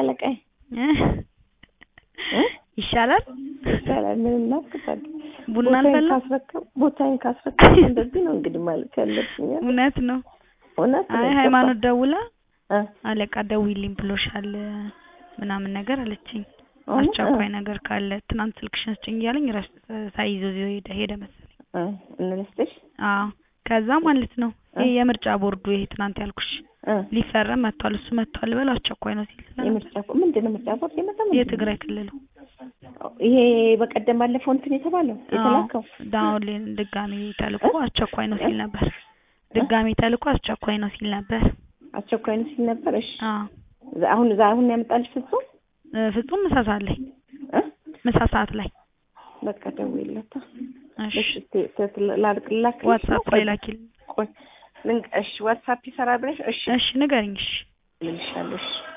አለቃዬ እ? እ? ይሻላል ይቻላል ምን እናስገባለን ቡና ቦታዬን አልፈላ ካስረከብ ቦታዬን ካስረከብ እንደዚህ ነው እንግዲህ ማለት ያለብኝ አይደል? እውነት ነው እውነት ነው አይ ይገባል። ሃይማኖት ደውላ እ? አለቃ ደውይልኝ ብሎሻል ምናምን ነገር አለችኝ እውነት? አስቸኳይ ነገር ካለ ትናንት ስልክሽን ስጭኝ እያለኝ ረስ ሳይዘው ይዞ ሄደ ሄደ መሰለኝ እ? እንልስጥሽ አዎ ከዛ ማለት ነው ይሄ የምርጫ ቦርዱ ይሄ ትናንት ያልኩሽ እ? ሊፈረም መጥቷል እሱ መጥቷል በል አስቸኳይ ነው ሲል ስለነበር የምርጫ ቦ- ምንድን ነው ምርጫ ቦርድ የመጣ ምንድን ነው? የትግራይ ክልሉ ይሄ በቀደም ባለፈው እንትን የተባለው የተላከው ዳውን ድጋሚ ተልኮ አስቸኳይ ነው ሲል ነበር ድጋሚ ተልኮ አስቸኳይ ነው ሲል ነበር አስቸኳይ ነው ሲል ነበር። እሺ አዎ ዛ- አሁን ዛ አሁን ያመጣልሽ ፍጹም እ፣ ፍጹም ምሳ ሰዓት ላይ እ? ምሳ ሰዓት ላይ በቃ ደውይለታ። እሺ እሺ ተ- ተ- ላድርግ ላክልሽ ነው? ዋትሳፕ ቆይ ላይ ላኪል ቆይ ልንቅ- እሺ ዋትሳፕ ይሰራል ብለሽ እሺ እሺ ንገሪኝ እሺ እልልሻለሁ እሺ